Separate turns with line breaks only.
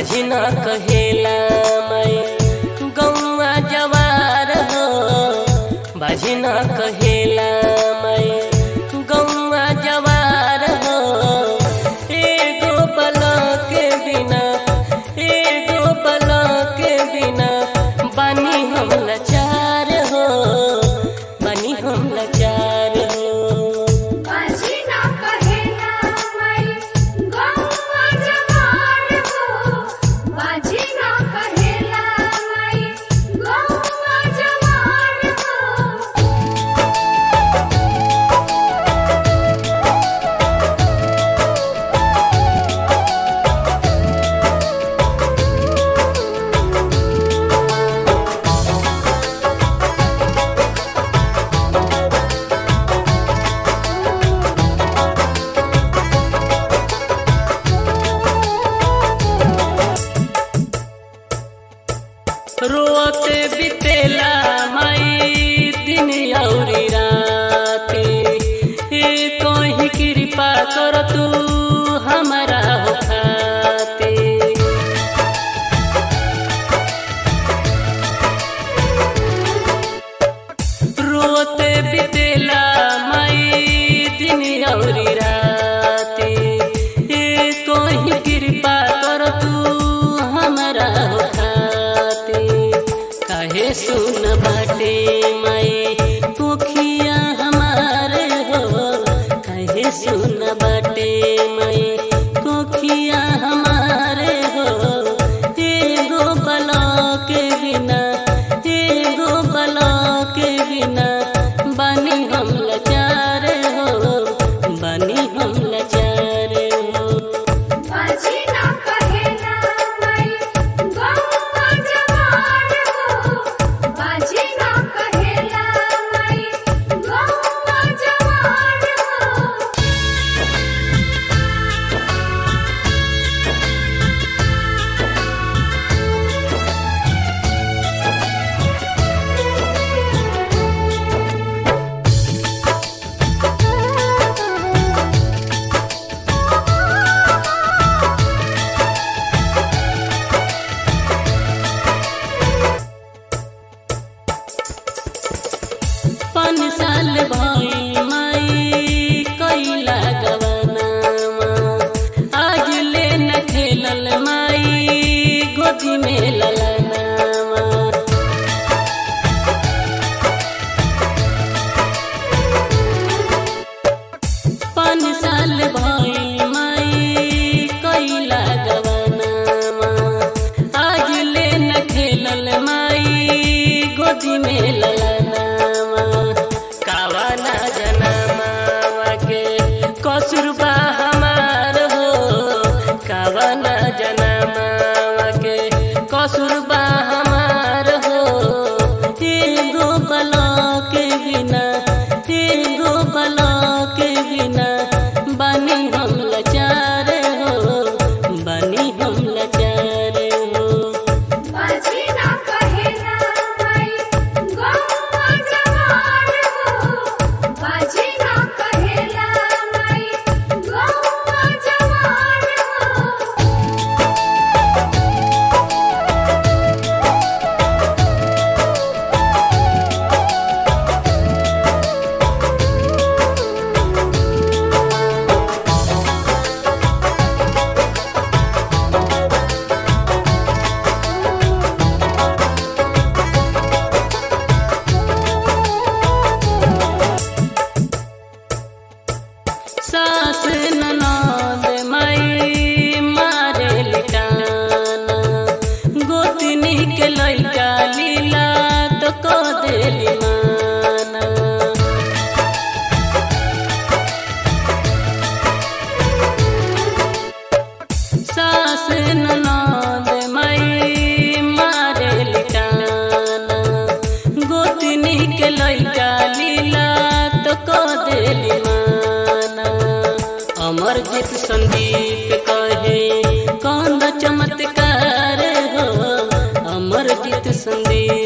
बाझिना कहेला मैं गौआ जवार हो बाझिना कहेला मैं गौआ जवार हो एगो बला के बिना एगो बला के बिना बानी हम लाचार हो बानी हम लाचार हो
बाजीना कहेला मैं गौवा जवान हो बाजीना कहेला मैं गौवा जवान हो
रोते बितेला माई दिन औरी राते हे कहीं कृपा कर तू हमारा हो खाते रोते बितेला माई दिन औरी राते हे कहीं कृपा कर तू हमारा हो खाते काहे सुन बाटे माई पोखिया हमारे हो काहे सुन बाटे माई पोखिया हमारे हो एगो बला के बिना एगो बला के बिना बानी हम लाचार हो बानी हम लाचार हो
बाजीना कहेला मैं गौवा जवान हो बाजीना कहेला मैं गौवा जवान हो
पाँच साल भई माई कैला गवनामा आज ले न खेलल माई गोदी में ललनामा पाँच साल भई माई कैला गवनामा आज ले न खेलल माई गोदी में ललनामा कावाना जनामा के कसुरबा हमार हो कावाना जनामा के कसुरबा हमार हो एगो बला के बिना एगो बला के बिना बानी हम लाचार हो बानी हम लाचार हो
बाजीना कहेला मैं गौवा जवान हो बाजीना कहेला मैं गौवा जवान हो
सास ननद माई मारे लिटाना गोतनी के लइका लीला तो को देली माना सास ननद माई मारे लिटाना गोतनी के लइका लीला तो को देली माना अमरजीत संदीप कहे कौन चमत्कार हो अमरजीत संदीप